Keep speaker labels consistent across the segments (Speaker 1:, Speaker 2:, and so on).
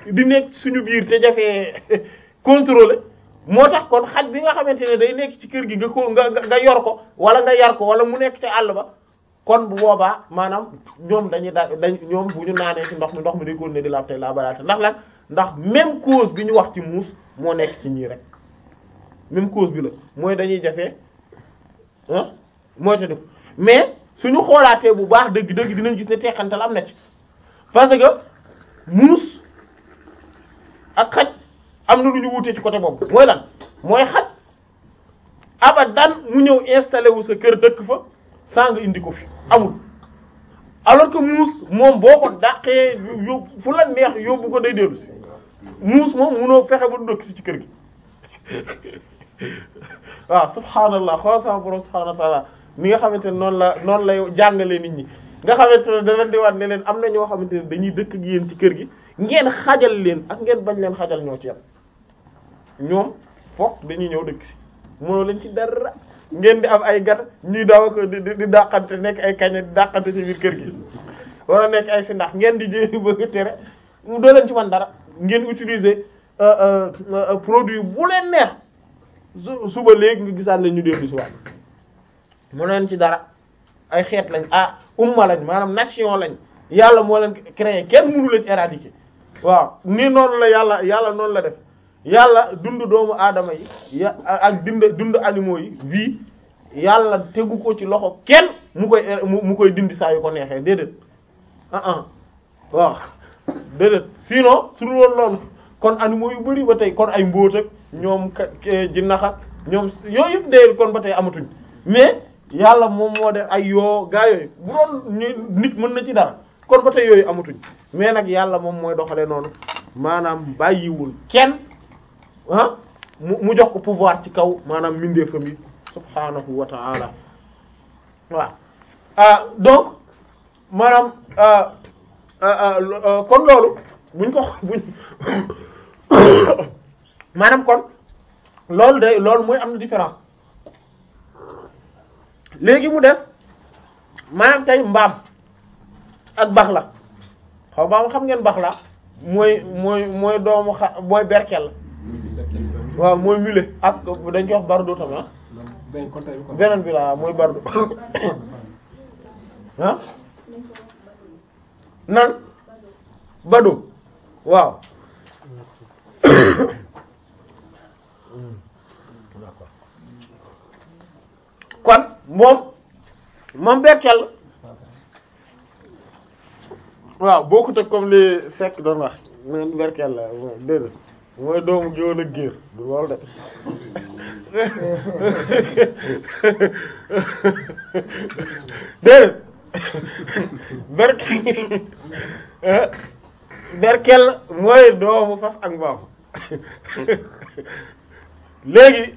Speaker 1: di nekk suñu biir te jafee contrôler moo tax kon xaj bi nga xamante ne day nekk ci kër gi nga ko nga nga yor ko wala nga yar ko wala mu nekk ci àll ba kon bu boobaa maanaam ñoom dañuy da dañ ñoom bu ñu naanee ci ndox mi ndox mi day continuer di laab tey laa balaate ndax lan ndax même cause bi ñu wax ci muus moo nekk ci ñii rek même cause bi la mooy dañuy jafee ah mooy te def mais suñu xoolaatee bu baax dëgg-dëgg dinañ gis ne teqantal am na ci parce que muus ak xaj am na lu ñu wutee ci côté boobu mooy lan mooy xaj abadan mu ñëw installé wu sa kër dëkk fa saa nga indi ko fi amul alors que muus moom boo ko dàqee yóbbu fu la neex yóbbu ko day dellu si muus moom munoo fexe ba du dëkk si ci kër gi waaw subhaanallah xool sama borom subhaanahu wa ta'ala mi nga xamante ne noonu la noonu lay jàngale nit ñi nga xamante ne da leen di wax ne leen am na ñoo xamante ne dañuy dëkk ak yéen ci kër gi ngeen xajal leen ak ngeen bañ leen xajal ñoo ci yam ñoom fokk dañuy ñëw dëkk si mënoo leen ci dara ngeen di am ay gan ñuy daaw ko di di dàqante nekk ay kañe di dàqante ci biir kër gi wala nekk ay si ndax ngeen di jé bëgg a tere mu doo leen ci man dara ngeen utiliser produit bu leen neex su suba léegi nga gisaat leen ñu dellu si waat mu leen ci dara ay xeet lañ ah umma lañ maanaam nation lañ yàlla moo leen créé kenn mënu leen éradiquer waaw ni noonu la yàlla yàlla noonu la def yàlla dund doomu aadama yi ya ak dund dund animaux yi vie yàlla tegu ko ci loxo kenn mu koy mu koy dindi saa yu ko neexee déedéet ah ah waaw déedéet sinon su dul woon loolu kon animaux yu bari ba tey kon ay mbóot ak ñoom jinnax ak ñoom yooyu yëpp dee kon ba tey amatuñ mais yàlla moom moo def ay yoo gaa yooyu bu doon nit mën na ci dara kon ba tey yooyu amatuñ mais nag yàlla moom mooy doxalee noonu maanaam bàyyiwul kenn ah mu mu jox ko pouvoir ci kaw maanaam mindeefam yi subhaanahu wa ta'ala waaw ah donc maanaam kon loolu buñ ko buñ maanaam kon loolu day loolu mooy am na différence léegi mu des maanaam tey mbaam ak bax la xaw ma xam ngeen bax la mooy mooy mooy doomu xa mooy berkel waaw mooy mule ak dañ koy wax bardo tamit ah beneen bi la mooy bardo ah nan bado waaw kon moom moom berkel waaw bokkut ak comme li fekk doon wax men berkel la déedéet mooy doomu géwél ak géer du loolu de déedéet berkel berkel mooy doomu fas ak mbaam léegi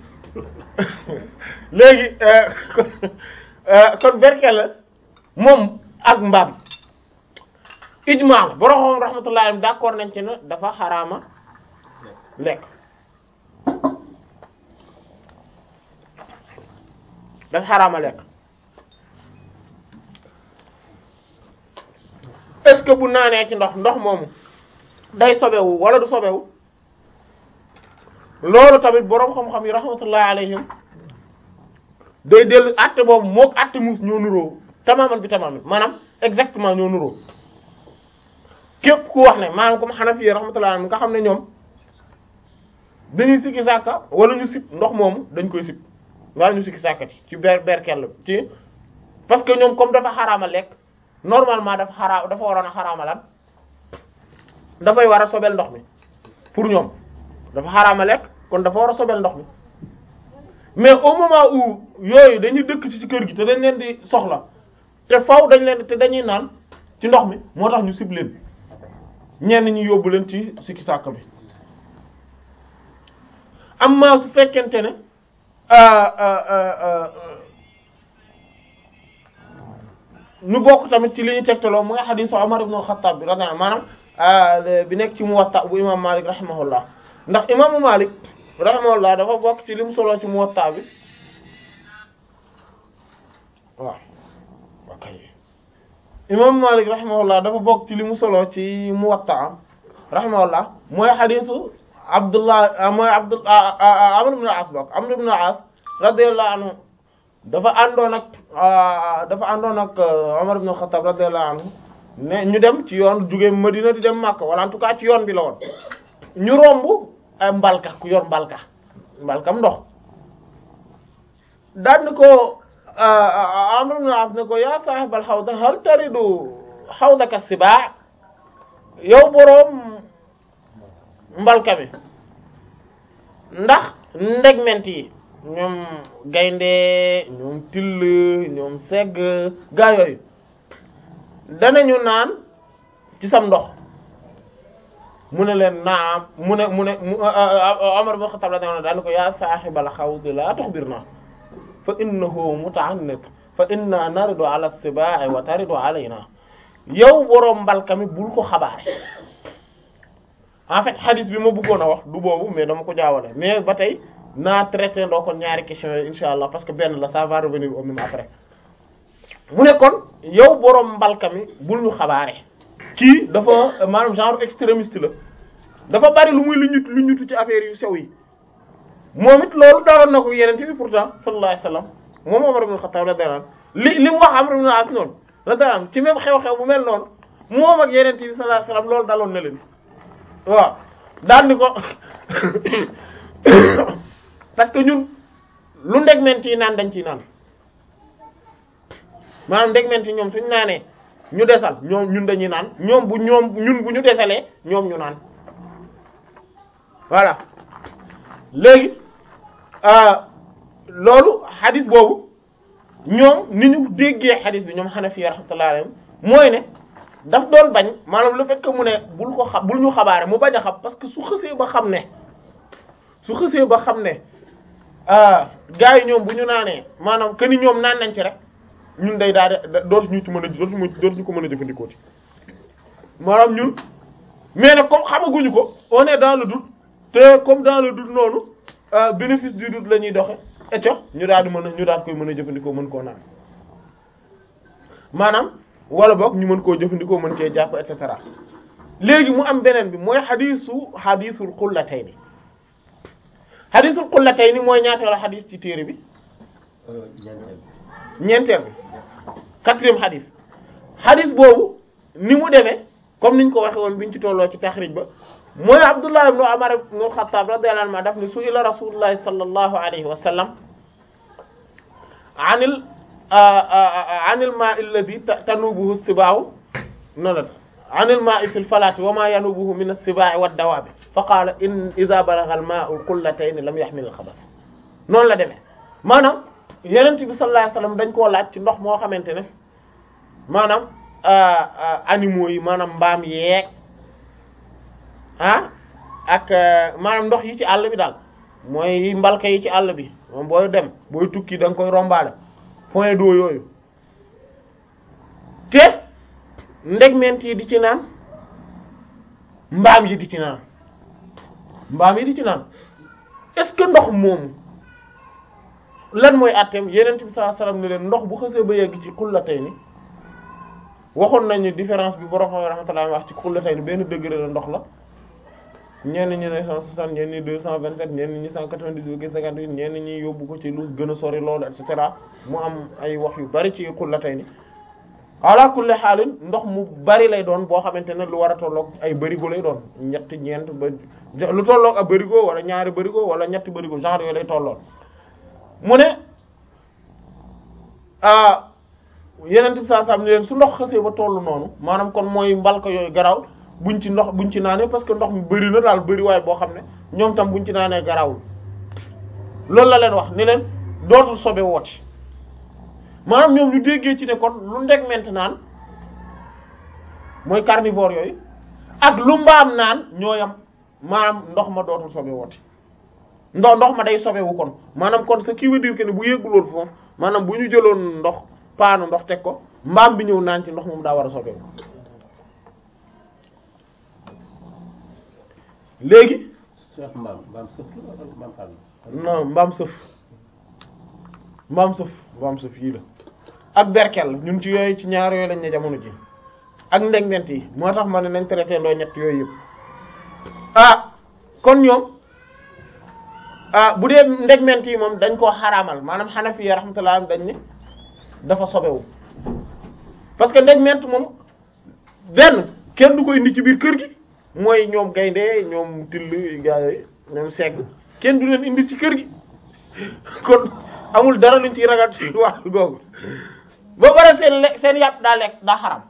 Speaker 1: léegi kon berkel la moom ak mbaam ijmaa la borom rahmatullahi alayhi d'accord nañ ci ne dafa xaraama lekk dafa xaraama lekk est-ce que bu naanee ci ndox ndox moomu day sobewu wala du sobewu loolu tamit boroom xam-xam yi rahmatullahi alayhim day dellu àtte boobu mook àtte muus ñoo nuroo tamaman bi tamaman maanaam exactement ñoo nuroo képp ku wax ne maanaam comme Hanafi yi rahmatullahi alayhim nga xam ne ñoom dañuy sikki sàkka wala ñu sib ndox moomu dañ koy sib wala ñu sikki sàkka ci ci ber berkel ci parce que ñoom comme dafa xaraama lekk normalement dafa xaraa dafa waroon a xaraama lan dafay war a sobel ndox mi pour ñoom dafa xaraama lekk kon dafa war a sobel ndox mi mais au moment où yooyu dañuy dëkk ci ci kër gi te dañ leen di soxla te faw dañ leen te dañuy naan ci ndox mi moo tax ñu sib leen ñenn ñi yóbbu leen ci sikki sàkka bi amma su fekkente ne ñu bokk tamit ci li ñu tegtaloo mu nga xadiisu Umar ibn al-Khattab bi radiyallahu maanaam bi nekk ci Muwatta bu imam Malik rahimahullah ndax imaamu Malik rahimahullah dafa bokk ci li mu soloo ci Muwatta bi waaw ok imaamu Malik rahimahullah dafa bokk ci li mu soloo ci Muwatta rahimahullah mooy xadisu abdullah mooy abdul amr ibn al-as bok amr ibn al-as radiyallahu anhu dafa àndoon ak dafa àndoon ak Omar ibn al-Khattab radiyallahu anhu ne ñu dem ci yoon jóge Madina di dem Makka wala en tout cas ci yoon bi la woon ñu romb ay mbalka ku yor mbalka mbalkam ndox daan ni ko Amr ibn al-As ne ko yaa sahibal hawda hal taridu hawdaka sibaa yow boroom mbalka mi ndax ndegment yi ñoom gaynde ñoom till ñoom segg gaa yooyu danañu naan ci sam ndox mu ne leen naam mu ne mu ne Umar ibn Khattab radiyallahu anhu daal ko yaa sahibal hawd la tukhbirna fa innahu muta'annit fa inna naridu ala as-siba'i wa taridu alayna yow boroom mbalka mi bul ko xabaare en fait hadith bi ma bëggoon a wax du boobu mais dama ko jaawale mais ba tey naa traité ndoo kon ñaari questions yi insha allah parce que benn la ça va revenir au même après mu ne kon yow boroom mbalka mi bul ñu xabaare kii dafa maanaam genre extrémiste la dafa bari lu muy lu ñut lu ñutu ci affaire yu sew yi moom it loolu daaloon na ko yenente bi pourtant sallallahu alayhi wasallam moom Umar ibn Khattab radiyallahu anhu li li mu wax Amr ibn al-As noonu radiyallahu anhu ci même xew-xew bu mel noonu moom ak yenente bi sallallahu alayhi wasallam loolu daloon na leen waaw daal ni ko parce que ñun lu ndegment yi naan dañ ciy naan maanaam ndegment yi ñoom suñ naanee ñu desal ñoom ñun dañuy naan ñoom bu ñoom ñun bu ñu desalee ñoom ñu naan voilà léegi loolu xadis boobu ñoom ni ñu déggee xadis bi ñoom Hanafi rahmatullahi alayhim mooy ne daf doon bañ maanaam le fait que mu ne bul ko xa bul ñu xabaare mu bañ a xam parce que su xësee ba xam ne su xësee ba xam ne gars yi ñoom bu ñu naanee maanaam que ni ñoom naan nañ ci rek ñun day daal de dootuñu ci mën a dootuñu dootuñu ko mën a jëfandikoo ci maanaam ñun mais nag comme xamaguñu ko on est dans le doute te comme dans le doute noonu bénéfice du doute la ñuy doxe eco ñu daal di mën a ñu daal koy mën a jëfandikoo mën koo naan maanaam wala boog ñu mën koo jëfandikoo mën cee jàpp et cetera léegi mu am beneen bi mooy xadiisu xadiisul xullatayni xadiisul xullatayni mooy ñaateelu xadiis ci téere bi ñeenteel bi quatrième xadiis xadiis boobu ni mu demee comme niñ ko waxe woon biñ ci tolloo ci taxrij ba mooy Abdullah ibn Umar ibn al-Khattab radiyallahu anhu daf ni su'ila rasulullahi sallallahu alayhi wa sallam anil anil ma'i alladhi tanubuhu as-siba'u noonu la anil ma'i fil falati wa ma yanubuhu min as-siba'i wad-dawabi fa qala in idha balagha al-ma'u al-qullatayn lam yahmil al-khabath noonu la demee maanaam Yonent bi sallallahu alayhi wa sallam dañ koo laaj ci ndox moo xamante ne maanaam animaux yi maanaam mbaam yeeg ah ak maanaam ndox yi ci àll bi daal mooy mbalka yi ci àll bi moom booy dem booy tukki da nga koy rombaale point d'eau yooyu te ndegment yi di ci naan mbaam yi di ci naan mbaam yi di ci naan est-ce que ndox moomu lan mooy àtteem yenent bi sallallahu alayhi wasallam ne leen ndox bu xësee ba yegg ci xullatayni waxoon nañu différence bi borom xam rahmatullah wax ci xullatayni benn degré la ndox la ñenn ñi ne 160 ñenn ñi 227 ñenn ñi 198 58 ñenn ñi yóbbu ko ci lu gën a sori loolu et cetera mu am ay wax yu bari ci xullatayni ala kulli xaalin ndox mu bari lay doon boo xamante ne lu war a tolloog ay bërigo lay doon ñetti ñeent ba lu tolloog ak bërigo wala ñaari bërigo wala ñetti bërigo genre yooyu lay tolloon mu ne ah yeneen bi saa sam ne leen su ndox xasee ba tollu noonu maanaam kon mooy mbalka yooyu garaw buñ ci ndox buñ ci naanee parce que ndox mi bëri na daal bëri waaye boo xam ne ñoom tam buñ ci naanee garawul loolu la leen wax ni leen dootul sobe wooti maanaam ñoom ñu déggee ci ne kon lu ndeg ment naan mooy carnivore yooyu ak lu mbaam naan ñooyam maanaam ndox ma dootul sobe wooti ndox ndox ma day sobewu kon maanaam kon ce qui veut dire que ne bu yégguloon foofu maanaam bu ñu jëloon ndox paanu ndox teg ko mbaam bi ñëw naan ci ndox moom daa war a sobewu léegi
Speaker 2: Cheikh mbaam mbaam sëf la wala mbaam xaal
Speaker 1: non mbaam sëf mbaam sëf mbaam sëf yii la ak berkel ñun ci yooyu ci ñaar yooyu lañ ne jamono ji ak ndegment yi moo tax ma ne nañ traité ndoo ñett yooyu yëpp ah kon ñoom ah bu dee ndegment yi moom dañ koo xaraamal maanaam Hanafi ya rahmatullah dañ ne dafa sobewu parce que ndegment moom benn kenn du ko indi ci biir kër gi mooy ñoom gaynde ñoom till gaa yooyu ñoom segg kenn du leen indi ci kër gi kon amul dara luñ ciy ragal ci wax googu ba pare seen le seen yàpp daa lekk daa xaram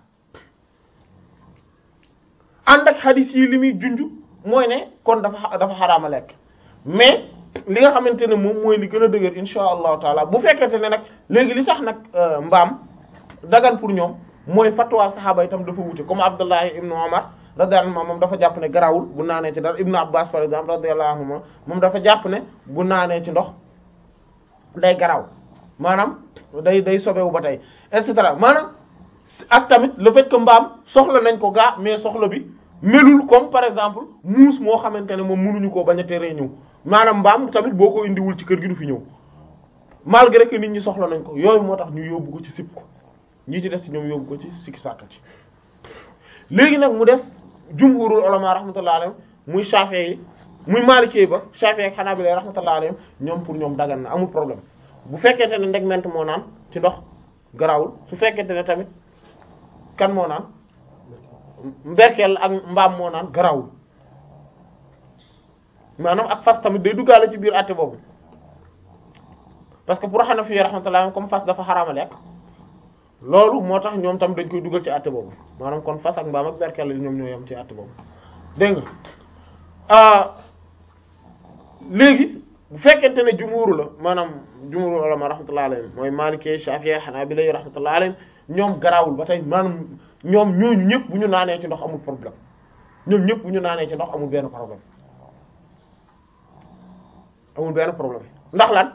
Speaker 1: ànd ak xadis yi li muy junj mooy ne kon dafa dafa xaraama lekk mais li nga xamante ne moom mooy li gën a dëgër insha allahu taala bu fekkente ne nag léegi li tax nag mbaam dagan pour ñoom mooy fatwa saxaaba itam dafa wute comme Abdullahi ibnu Umar radiyallahu anhu moom dafa jàpp ne garawul bu naanee ci dara ibnu Abbas par exemple radiyallahu anhu moom dafa jàpp ne bu naanee ci ndox day garaw maanaam day day sobewu ba tey et cetera maanaam ak tamit le fait que mbaam soxla nañ ko gaa mais soxla bi melul comme par exemple muus moo xamante ne moom mënuñu koo bañ a teree ñëw maanaam mbaam tamit boo ko indiwul ci kër gi du fi ñëw malgré que nit ñi soxla nañ ko yooyu moo tax ñu yóbbu ko ci sib ko ñi ci des ci ñoom yóbbu ko ci sikki sàkka ci léegi nag mu des jumhurul ulama rahmatullah alayhim muy Shafi'i yi muy Maliki ba Shafi'i ak Hanabila rahmatullah alayhim ñoom pour ñoom dagan na amul problème bu fekkente ne ndegment moo naan ci ndox garawul su fekkente ne tamit kan moo naan mberkeel ak mbaam moo naan garawul maanaam ak fas tamit day duggaale ci biir àtte boobu parce que pour Hanafi rahmatullah comme fas dafa xaraama lekk loolu moo tax ñoom tam dañ koy dugal ci àtte boobu maanaam kon fas ak mbaam ak berkeel la ñoom ñoo yem ci àtte boobu dégg nga léegi bu fekkente ne jumhuru la maanaam jumhuru ulama rahmatullah alayhim mooy Maliki Shafi'i Hanabila rahmatullah alayhim ñoom garaawul ba tey maanaam ñoom ñooñu ñëpp bu ñu naanee ci ndox amul problème ñoom ñëpp bu ñu naanee ci ndox amul benn problème amul benn problème ndax lan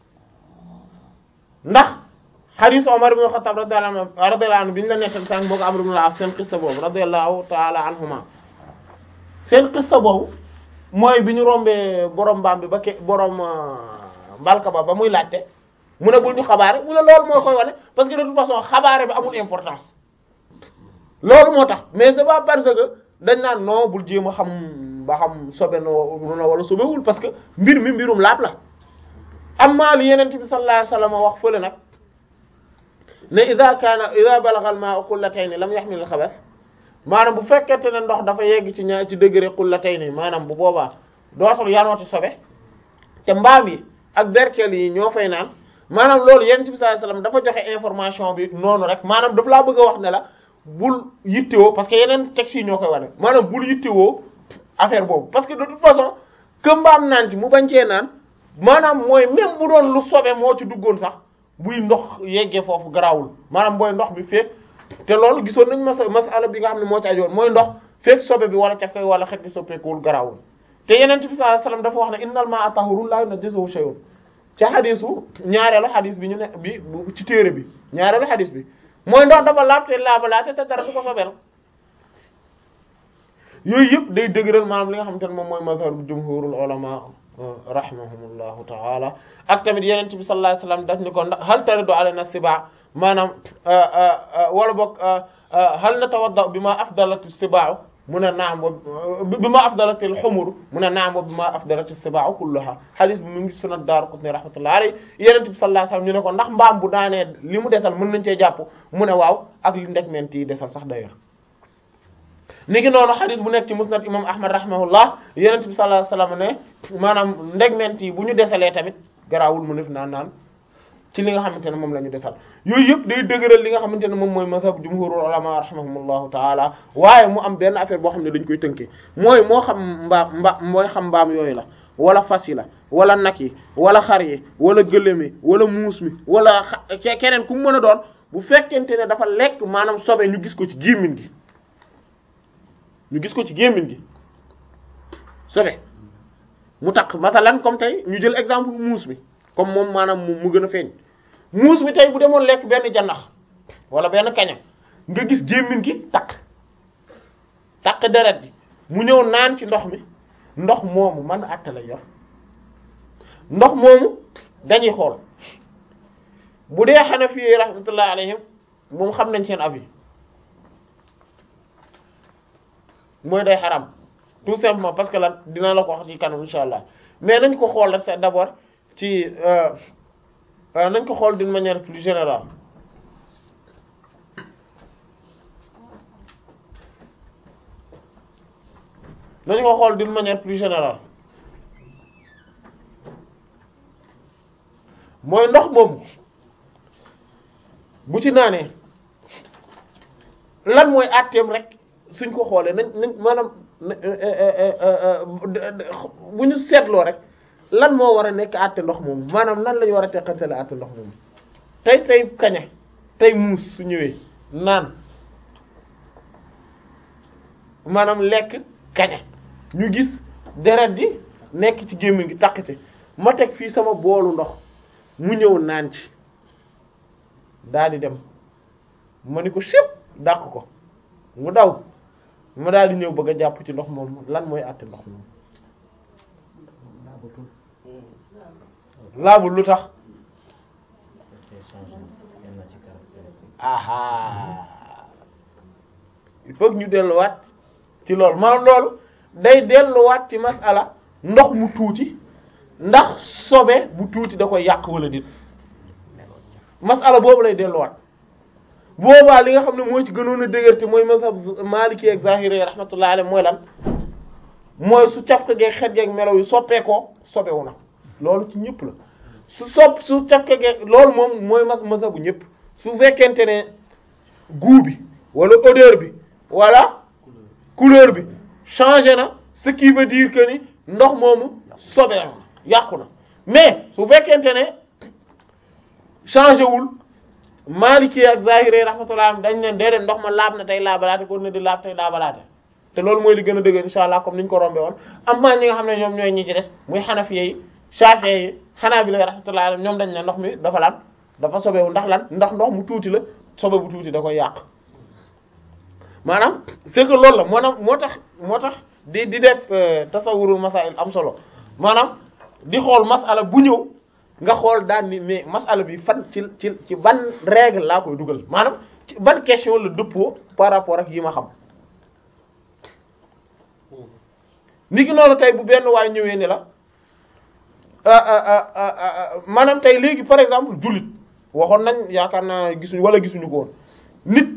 Speaker 1: ndax hadith Umar ibn Khattab radiyallahu anhu radiyallahu anhu bi ñu la nettal sànq boo ko Amr ibn al-As seen qissa boobu radiyallahu ta'ala anhuma seen qissa boobu mooy bi ñu rombee borom mbaam bi ba ke borom mbalka ba ba muy laajte mu ne bul ñu xabaare mu ne loolu moo koy wane parce que de toute façon xabaare bi amul importance loolu moo tax mais c'est pas parce que dañ naan non bul jéem a xam ba xam sobe na wala sobewul parce que mbir mi mbirum laab la amma li yeneen bi sallallahu alayhi wasallam wax fële nag ne ida kaana ida balagha al-ma'u qullatayn lam yahmil al-khabath maanaam bu fekkente ne ndox dafa yegg ci ñaar ci degré qullatayn maanaam bu boobaa dootul yanooti sobe te mbaam yi ak berkel yi ñoo fay naan maanaam loolu yenent bi sallallahu alayhi wasallam dafa joxe information bi noonu rek maanaam daf laa bëgg a wax ne la bul yittewoo parce que yeneen textes yi ñoo koy wane maanaam bul yittewoo affaire boobu parce que de toute façon que mbaam naan ci mu bañ cee naan maanaam mooy même bu doon lu sobe moo ci duggoon sax buy ndox yeggee foofu garaawul maanaam booy ndox bi fekk te loolu gisoon nañ mas masala bi nga xam ne moo ci ajoon mooy ndox fekk sobe bi wala cafkay wala xet gi soppeekuwul garaawul te yeneen bi sallallahu alayhi wasallam dafa wax ne innal ma'a tahurun la yunajjisuhu shay'un ci xadisu ñaareelu xadis bi ñu ne bi ci téere bi ñaareelu xadis bi mooy ndox dafa laab te laabalaate te dara du ko sobeel yooyu yëpp day dëgëral maanaam li nga xamante ne moom mooy mazhar jumhurul ulama rahimahumullahu taala ak tamit yeneen bi sallallahu alayhi wasallam daf ni ko hal taridu alayna siba maanaam wala boog hal natawadda bima afdalat sibaa mu ne naam bi ma afdalat al humur mu ne naam bi ma afdalat sibaa kulluha hadith bi mu ngi sunan Daaraqutni rahmatullahi alayhi yeneen bi sallallahu alayhi wasallam ñu ne ko ndax mbaam bu daanee li mu desal mën nañ cee jàpp mu ne waaw ak li ndegment yi desal sax d'ailleurs ni ngi noonu xadis bu nekk ci musnad imam ahmad rahimahullah yenent bi sallallahu alayhi wasallam ne maanaam ndegment yi bu ñu desalee tamit garaawul mu def naan naan ci li nga xamante ne moom la ñu desal yooyu yëpp day dëgëral li nga xamante ne moom mooy mazhab jumhurul ulama rahimahumullahu taala waaye mu am benn affaire boo xam ne dañ koy tënkee mooy moo xam mbaam mba mooy xam mbaam yooyu la wala fas yi la wala nag yi wala xar yi wala gëléem yi wala muus mi wala keneen ku mu mën a doon bu fekkente ne dafa lekk maanaam sobe ñu gis ko ci gémmiñ gi ñu gis ko ci gémmiñ gi sobe mu takk masalan comme tey ñu jël exemple muus mi comme moom maanaam mu gën a feeñ muus mi tey bu demoon lekk benn jannax wala benn kaña nga gis gémmiñ gi takk takk deret bi mu ñëw naan ci ndox mi ndox moomu man àtte la yor ndox moomu dañuy xool bu dee Hanafi yi rahmatullah alayhim moom xam nañ seen avis mooy day xaram tout simplement parce que lan dina la ko wax ci kanam insha allah mais nañ ko xool rek c'est d'abord ci euh, euh, nañ ko xool d'une manière plus générale nañ ko xool d'une manière plus générale mooy ndox moomu bu ci naanee lan mooy àtteem rek suñ ko xoolee nañ nañ maanaam bu ñu seetloo rek lan moo war a nekk àtte ndox moomu maanaam nan la ñu war a teqantele àtte ndox moomu tey tey kaña tey muus su ñëwee naan maanaam lekk kaña ñu gis deret di nekk ci gémmiñ gi taqite ma teg fii sama boolu ndox mu ñëw naan ci daal di dem ma ni ko sépp dàq ko mu daw ma daal di ñëw bëgg a jàpp ci ndox moom lan mooy àtte ndox moom laabul lu tax aha il faut que ñu delluwaat ci loolu maanaam loolu day delluwaat ci masala ndox mu tuuti ndax sobe bu tuuti da koy yàq wala dit masala boobu lay delluwaat boobaa li nga xam ne moo ci gënoon a dëgër te mooy mazhab Maliki ak Zahiri rahmatullahi alayhi mooy lan mooy su cafka geeg xet geeg melaw yi soppeekoo sobewu na loolu ci ñëpp la su sopp su cafka geeg loolu moom mooy mas mazhabu ñëpp su fekkente ne goût bi wala odeur bi wala couleur bi changé na ce qui veut dire que ni ndox moomu sobeewu na yàqu na mais su fekkente ne changé wul Maliki ak Zahiri rahmatullah dañ ne déedéet ndox ma laab na tey laabalaate ko ne di laab tey laabalaate te loolu mooy li gën a dëgg insha allah comme niñ ko rombe woon am na ñi nga xam ne ñoom ñooy ñi ci des muy Hanafiya yi Shafi'i yi Hanabila rahmatullah alayhim ñoom dañ ne ndox mi dafa lan dafa sobewu ndax lan ndax ndox mu tuuti la sobe bu tuuti da koy yàq maanaam c'est que loolu la maanaam moo tax moo tax di di def tasawurul masail am solo maanaam di xool masala bu ñëw nga xool daan ni mais masala bi fan ci ci ci ban règle laa koy dugal maanaam ci ban question la dëppoo par rapport ak yi ma xam ni ki noonu tey bu benn waay ñëwee ni la maanaam tey léegi par exemple jullit waxoon nañ yaakaar naa gisuñu wala gisuñu ko woon nit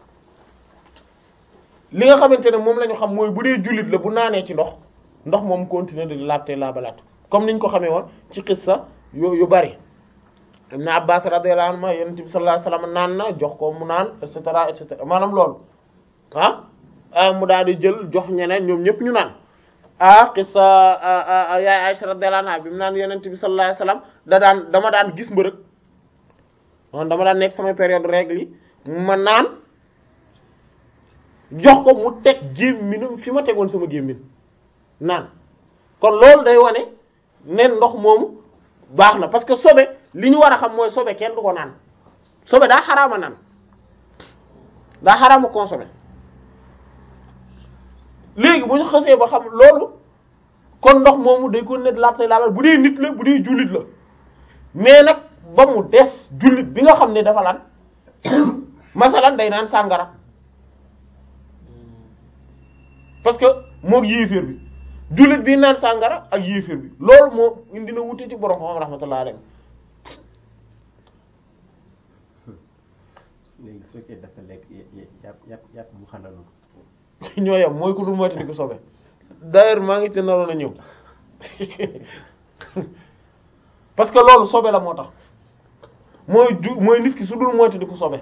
Speaker 1: li nga xamante ne moom la ñu xam mooy bu dee jullit la bu naanee ci ndox ndox moom continuer de laabte laabalaat comme niñ ko xamee woon ci xissa yu yu bari Ibn Abbas radiyallahu anhu yonent bi sallallahu alayhi wasallam naan na jox ko mu naan et cetera et cetera maanaam loolu ah mu daal di jël jox ñeneen ñoom ñëpp ñu naan ah xissa yaay Aisha radiyallahu anha bi mu naan yonent bi sallallahu alayhi wasallam da daan dama daan gis mbërëg man dama daan nekk sama période règle yi ma naan jox ko mu teg gémminam fi ma tegoon sama gémmin naan kon loolu day wane ne ndox moomu baax na parce que sobe li ñu war a xam mooy sobe kenn du ko naan sobe daa xaraama naan daa xaraama consommer léegi bu ñu xasee ba xam loolu kon ndox moomu day ko net laab tay laabal bu dee nit la bu dee jullit la mais nag ba mu des jullit bi nga xam ne dafa lan masalan day naan sàngara parce que moog yéeféer bi jullit bi naan sàngara ak yéeféer bi loolu moo indi na wute ci borom xam rahmatullah alayhi
Speaker 2: léegi su fekkee dafa lekk yàpp yàpp yàpp bu xandalu
Speaker 1: ñoo yam mooy ku dul moyta di ko sobe d'ailleurs maa ngi te naroon a ñëw parce que loolu sobe la moo tax mooy ju mooy nit ki su dul moyta di ko sobe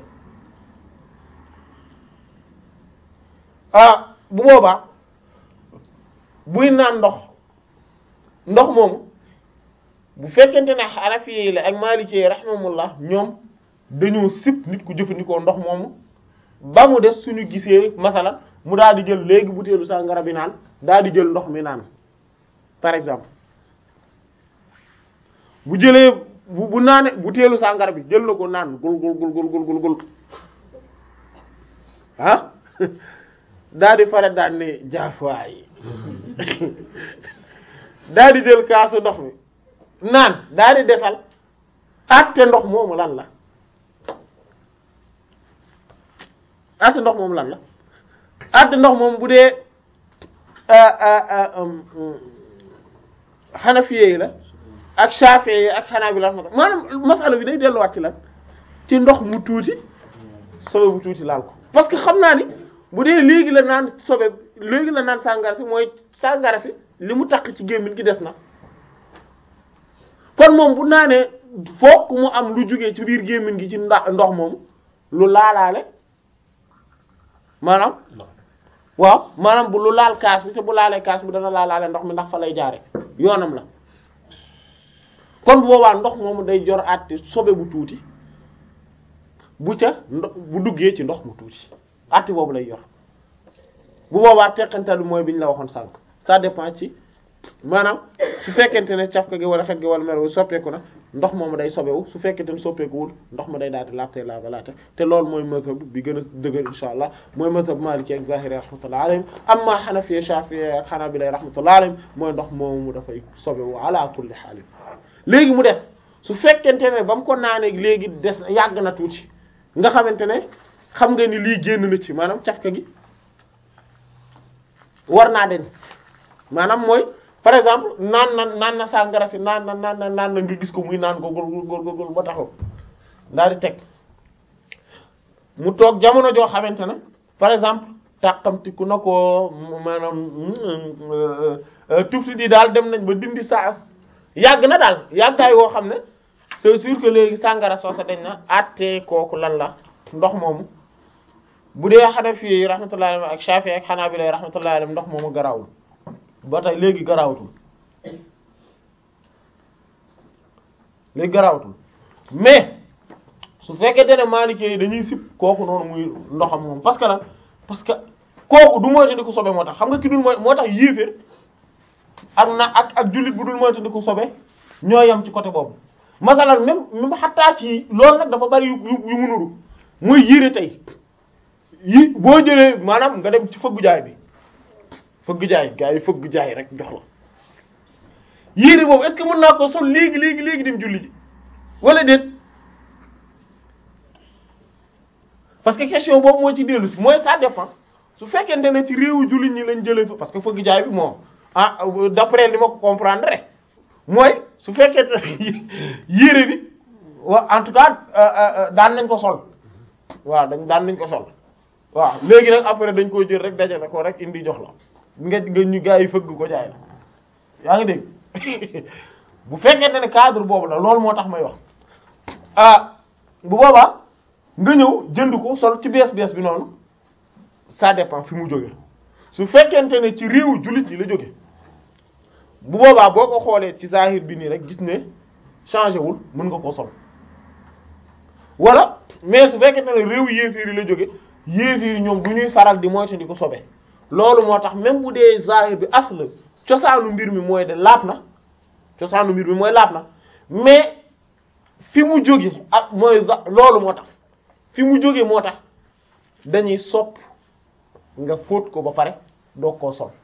Speaker 1: ah bu boobaa buy naan ndox ndox moomu bu fekkente ne Hanafi yi la ak Maliki yi rahimahumullah ñoom dañoo sip nit ku jëfandikoo ndox moomu ba mu des suñu gisee masala mu daal di jël léegi butéelu sàngara bi naan daal di jël ndox mi naan par exemple bu jëlee bu bu naane butéelu sàngara bi jël na ko naan gul gul gul gul gul gul gul ah daal di pare daal ne jaafaay daal di jël kaasu ndox mi naan daal di defal àtte ndox moomu lan la àtte ndox moomu lan la àtte ndox moom bu dee xanafiye yi la ak shafiye yi ak xanaabila maanaam masala bi day delluwaat ci lan ci ndox mu tuuti sobe bu tuuti laal ko parce que xam naa ni bu dee léegi la naan sobe léegi la naan sàngara si mooy sàngara si li mu takk ci gémmiñ gi des na kon moom bu naanee fokk mu am lu jugee ci biir gémmiñ gi ci nda ndox moom lu laalaale maanaam waaw maanaam bu lu laal kaas bi te bu laalee kaas bi dana laalaale ndox mi ndax fa lay jaare yoonam la kon bu boobaa ndox moomu day jor àtte sobe bu tuuti bu ca ndox bu duggee ci ndox mu tuuti àtte boobu lay yor bu boobaa teqantal bi mooy bi ñu la waxoon sànq ça dépend ci maanaam su fekkente ne cafka gi wala xet gi wala melo soppeeku na ndox moomu day sobewu su fekkente ne soppeekuwul ndox ma day daal di laabte laaba laate te loolu mooy mazhab bi gën a dëgër insha allah mooy mazhab maliki ak zahiri rahmatullah alayhim amma hanafi shafi'i ak hanabila rahmatullah alayhim mooy ndox moomu dafay sobewu ala kulli haalin léegi mu des su fekkente ne ba mu ko naanee léegi des yàgg na tuuti nga xamante ne xam nga ni lii génn na ci maanaam cafka gi war naa den maanaam mooy par exemple naan na naan na sàngara si naan na naan na naan na nga gis ko muy naan ko gol gol gol ba taxaw daal di teg mu toog jamono joo xamante ne par exemple tàqamtiku na ko maanaam tufti di daal dem nañ ba dindi saa yàgg na daal yàggaay woo xam ne c'est sûr que léegi sàngara soosa dañ na àttee kooku lan la ndox moomu bu dee Hanafi yi rahmatullahi alayhim ak Shafi'i ak Hanabila rahmatullahi alayhim ndox moomu garawul ba tey léegi garawatul léegi garawatul mais su fekkee ne Maliki yi dañuy sib kooku noonu muy ndoxam moom parce que lan parce que kooku du moytandiku sobe moo tax xam nga ki dul mooy moo tax yéeféer ak na ak ak jullit bu dul moytandiku sobe ñoo yem ci côté boobu masalan même même xattaa ci loolu nag dafa bari yu yu mu nuru muy yére tey yi boo jëlee maanaam nga dem ci fëggu jaay bi fëgg jaay gaa yi fëgg jaay rek jox la yére boobu est-ce que mën naa ko sol léegi léegi léegi dem julli ji wala déet parce que question boobu moo ci dellu si mooy ça dépend su fekkente ne ci réewu jullit ñi lañ jëlee fa parce que fëgg jaay bi moom ah d'après li ma ko comprendre rek mooy su fekkente ne yére bi wa en tout cas daan nañ ko sol waaw dañ daan nañ ko sol waaw léegi nag après dañ koo jël rek dajale ko rek indi jox la nga nga ñu gaa yi fëgg ko jaay la yaa ngi dégg bu fekkente ne cadre boobu la loolu moo tax may wax ah bu boobaa nga ñëw jënd ko sol ci bees bees bi noonu ça dépend fi mu jóge su fekkente ne ci réewu jullit yi la jóge bu boobaa boo ko xoolee ci zahir bi nii rek gis ne changé wul mën nga ko sol wala mais su fekkente ne réewu yéefiir yi la jóge yéefiir ñoom du ñuy faral di moytu di ko sobe loolu moo tax même bu dee zahir bi asl cosaanu mbir mi mooy de laab na cosaanu mbir mi mooy laab na mais fi mu jóge ak mooy loolu moo tax fi mu jóge moo tax dañuy sopp nga fóot ko ba pare doo koo sol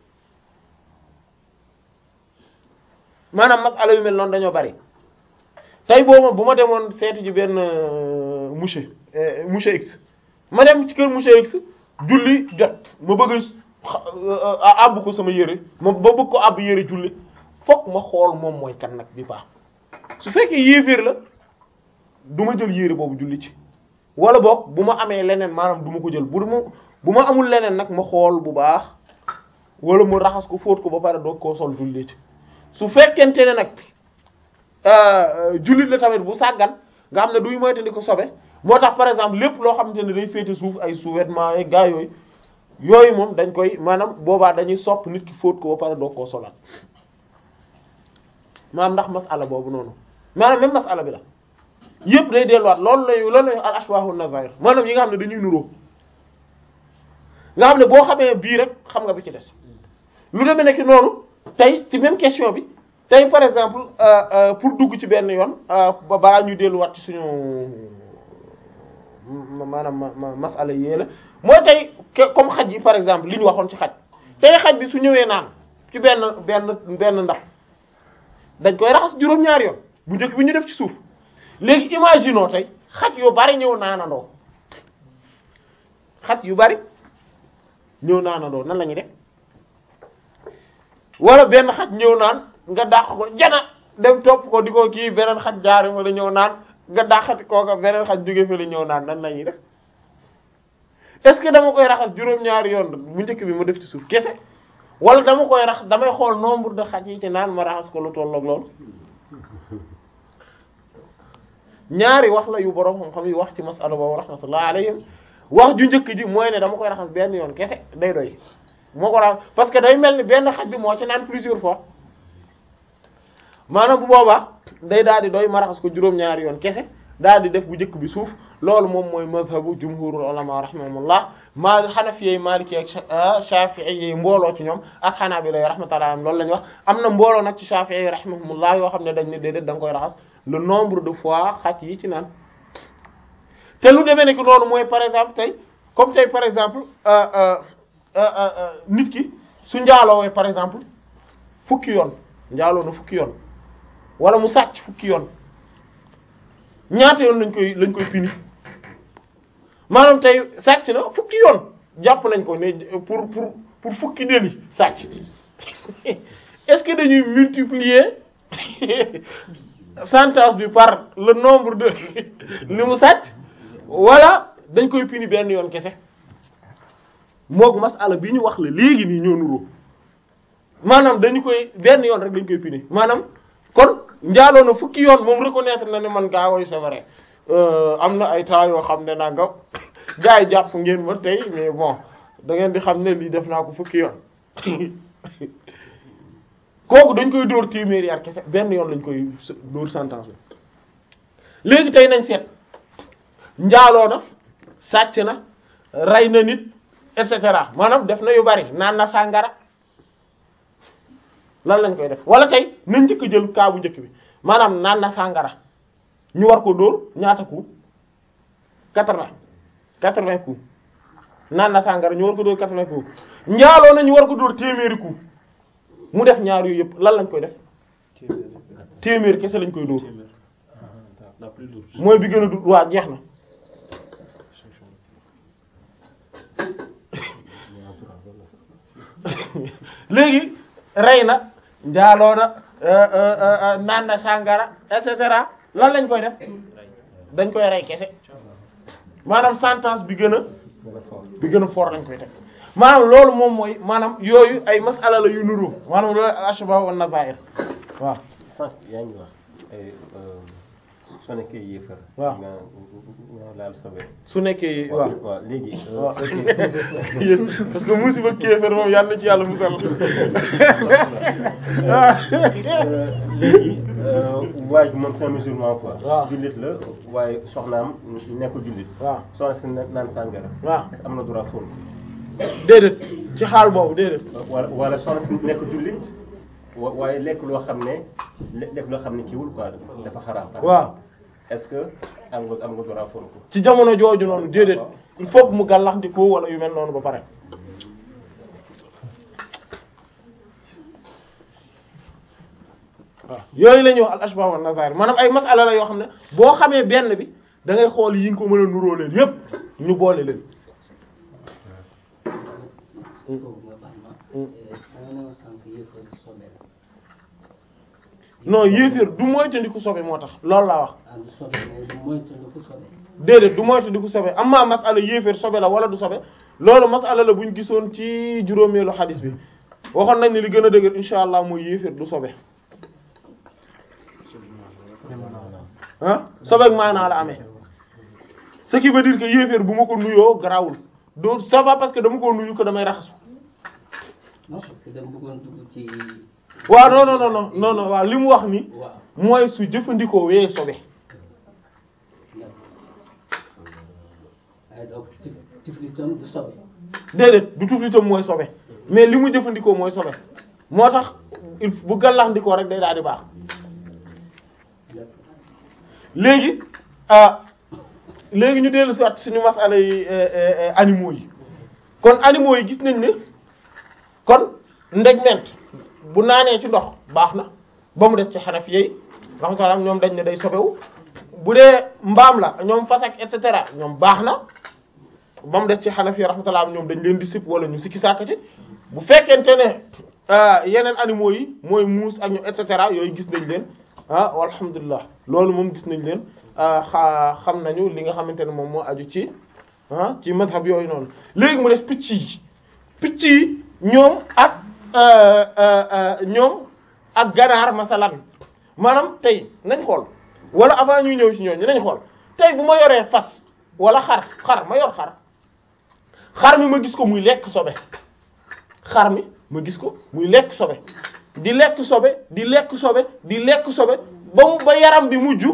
Speaker 1: maanaam masala yu mel noonu dañoo bari tey boobu bu ma demoon seeti ji benn monsieur monsieur X ma dem ci kër monsieur X julli jot ma bëgg a àbb ko sama yére ma ba bëgg ko àbb yére julli fokk ma xool moom mooy kan nag bi baax su fekkee yéeféer la du ma jël yére boobu julli ci wala boog bu ma amee leneen maanaam du ma ko jël bu ma bu ma amul leneen nag ma xool bu baax wala mu raxas ko fóot ko ba pare doog koo sol julli ci su fekkente ne nag jullit la tamit bu sàggan nga xam ne duy moytandi ko sobe moo tax par exemple lépp loo xamante ne day féete suuf ay sous-vêtements ay gaa yooyu yooyu moom dañ koy maanaam boobaa dañuy sopp nit ki fóot ko ba pare doog koo solaat maanaam ndax masala boobu noonu maanaam même masala bi la yëpp day delluwaat loolu lay loolu lay al ashbahu nazair maanaam yi nga xam ne dañuy nuroo nga xam ne boo xamee bii rek xam nga bi ci des lu demee nekk noonu tey ci même question bi tey par exemple pour dugg ci benn yoon ba balaa ñuy delluwaat ci suñu maanaam masala yee la mooy tey comme xaj yi par exemple li ñu waxoon ci xaj tey xaj bi su ñëwee naan ci benn benn benn ndax dañ koy raxas juróom-ñaari yoon bu njëkk bi ñu def ci suuf léegi imaginons tey xaj yu bari ñëw naanandoo xaj yu bari ñëw naanandoo nan la ñuy def wala benn xaj ñëw naan nga dàq ko jana dem topp ko di ko kii beneen xaj jaare fa la ñëw naan nga dàqati kooka beneen xaj jóge fa la ñëw naan nan lañuy def est-ce que dama koy raxas juróom-ñaari yoon bu njëkk bi ma def ci suuf kese wala dama koy rax damay xool nombre de xaj yi ci naan ma raxas ko lu tolloog loolu ñaari wax la yu borom xam-xam yi wax ci masala boobu rahmatullah alayhim wax ju njëkk ji mooy ne dama koy raxas benn yoon kese day doy moo ko raxas parce que day mel ni benn xaj bi moo ci naan plusieurs fois maanaam bu boobaa day daal di doy ma raxas ko juróom-ñaari yoon kese daal di def bu njëkk bi suuf loolu moom mooy mazhabu jumhurul ulama rahimahumullah maa xanafiyey maliki ak shafi'i yi mbooloo ci ñoom ak xanaabila rahmatullah am loolu la ñu wax am na mbooloo nag ci shafi'i yi rahimahumullah yoo xam ne dañ ne déedéet da nga koy raxas le nombre de fois xaj yi ci naan te lu demee ne que noonu mooy par exemple tey comme tey par exemple nit ki su njaalowee par exemple fukki yoon njaaloo na fukki yoon wala mu sàcc fukki yoon ñaata yoon lañ koy lañ koy pini maanaam tey sàcc na fukki yoon jàpp nañ ko ne pour pour pour fukki délit sàcc est-ce que dañuy multiplier sentence bi par le nombre de li mu sàcc wala dañ koy pini benn yoon kese moog masala bi ñu wax la léegi nii ñoo nuroo maanaam dañu koy benn yoon rek dañ koy pini maanaam kon njaaloo na fukki yoon moom reconnaître na ne man gaa woy c'est vrai am na ay temps yoo xam ne naa nga gars yi jàpp ngeen ma tey mais bon da ngeen di xam ne lii def naa ko fukki yoon kooku dañ koy dóor téeméeri yar kese benn yoon lañ koy dóor sentence bi léegi tey nañ seet njaaloo na sàcc na rey na nit et cetera maanaam def na yu bari naan na sàngara lan lañ koy def wala tey nañ njëkk a jël kaa bu njëkk bi maanaam naan na sàngara ñu war ko dóor ñaata coup quatre-vingts quatre-vingts coup naan na sàngara ñu war ko dóor quatre-vingts coup njaaloo na ñu war ko dóor téeméeri coup mu def ñaar yooyu yëpp lan lañ koy def téeméer kese lañ koy dóor
Speaker 2: la plus lourde.
Speaker 1: mooy bi gën a du waa jeex na léegi rey na njaaloo na naan na sàngara et cetera lan lañ koy def dañ koy rey kese maanaam sentence bi gën a bi gën a fort lañ koy teg maanaam loolu moom mooy maanaam yooyu ay masala la yu nuru maanaam loolu al ashbah wan nazair waaw
Speaker 2: sànq yaa ngi wax ay soo nekkee yéefar.
Speaker 1: waaw
Speaker 2: nga nga laal sobe.
Speaker 1: su nekkee waaw
Speaker 2: waaw léegi.
Speaker 1: waaw parce que musiba kéefër moom yàlla na ci yàlla musal
Speaker 2: léegi waay moom c'est un musulman quoi.
Speaker 1: waaw
Speaker 2: jullit la waaye soxnaam nekkul jullit.
Speaker 1: waaw
Speaker 2: soxna si ne naan sàngara.
Speaker 1: waaw
Speaker 2: est-ce que am na droit fóon
Speaker 1: déedéet ci xaal boobu déedéet
Speaker 2: wala wala soxna si nekkul jullit wa waaye lekk loo xam ne le- lekk loo xam ne kiiwul quoi dafa xaraam.
Speaker 1: waaw
Speaker 2: est-ce que am nga am nga droit fóon ko.
Speaker 1: ci jamono jooju noonu déedéet il faut que mu gàllaxndikoo wala yu mel noonu ba pare waaw yooyu la ñuy wax al ashbah wa nazair maanaam ay masala la yoo xam ne boo xamee benn bi da ngay xool yi nga ko mën a nuroo leen yépp ñu boole leen
Speaker 3: foofu nga baal ma. da nga ne ma sànq yëfër sobe la.
Speaker 1: non yéeféer du moytandiku sobe moo tax loolu laa wax
Speaker 3: ah du sobe mais du moytandiku sobe.
Speaker 1: déedéet du moytandiku sobe amma masala yéeféer sobe la wala du sobe loolu masala la buñ gisoon ci juróomeelu xadis bi waxoon nañ ne li gën a dëgër insha allah mooy yéeféer du sobe ah sobeek maanaa la amee ce qui veut dire que yéeféer bu ma ko nuyoo garawul du ça va parce que dama ko nuyu ko damay raxasu
Speaker 3: non parce que dama bëggoon dugg ci.
Speaker 1: waaw non non non non non non waaw li mu wax ni
Speaker 3: waaw.
Speaker 1: mooy su jëfandikoo wee sobe
Speaker 3: waaye donc tif tiflitam du sobe.
Speaker 1: déedéet du tuflitam mooy sobe mais li mu jëfandikoo mooy sobe moo tax il bu gàllaxndikoo rek day daal di baax léegi ah léegi ñu dellu si waat suñu masala yi animaux yi kon animaux yi gis nañ ne kon ndegment bu naanee ci ndox baax na ba mu des ci xanaf yeey rahmatullah ñoom dañ ne day sobewu bu dee mbaam la ñoom fas ak et cetera ñoom baax na ba mu des ci xanaf yi rahmatullah ñoom dañ leen di sip wala ñu sikki sàkkati bu fekkente ne yeneen animaux yi mooy muus ak ñu et cetera yooyu gis nañ leen ah alhamdulilah loolu moom gis nañ leen xa xam nañu li nga xamante ne moom moo aju ci ah ci madhab yooyu noonu léegi mu des picc yi picc yi ñoom ak ñoom ak ganaar masalan maanaam tey nañ xool wala avant ñuy ñëw ci ñooñu nañ xool tey bu ma yoree fas wala xar xar ma yor xar xar mi ma gis ko muy lekk sobe xar mi ma gis ko muy lekk sobe di lekk sobe di lekk sobe di lekk sobe ba mu ba yaram bi mujj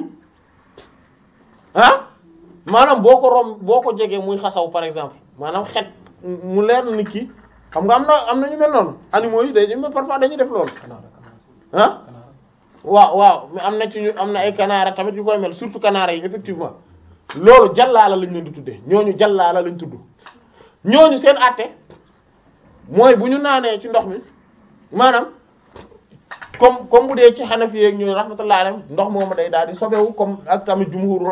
Speaker 1: ah maanaam boo ko rom boo ko jegee muy xasaw par exemple maanaam xet mu leer na ni kii xam nga am na am na ñu mel noonu animaux yi dañuy parfois dañuy def loolu ah waaw waaw mais am na ci ñu am na ay kanaara tamit yu koy mel surtout kanaara yi effectivement loolu jallaala lañ leen di tuddee ñooñu jallaala lañ tudd ñooñu seen àtte mooy bu ñu naanee ci ndox mi maanaam comme comme bu dee ci Hanafi ak ñu rahmatullahi alayhim ndox moomu day daal di sobewu comme ak tamit jumhur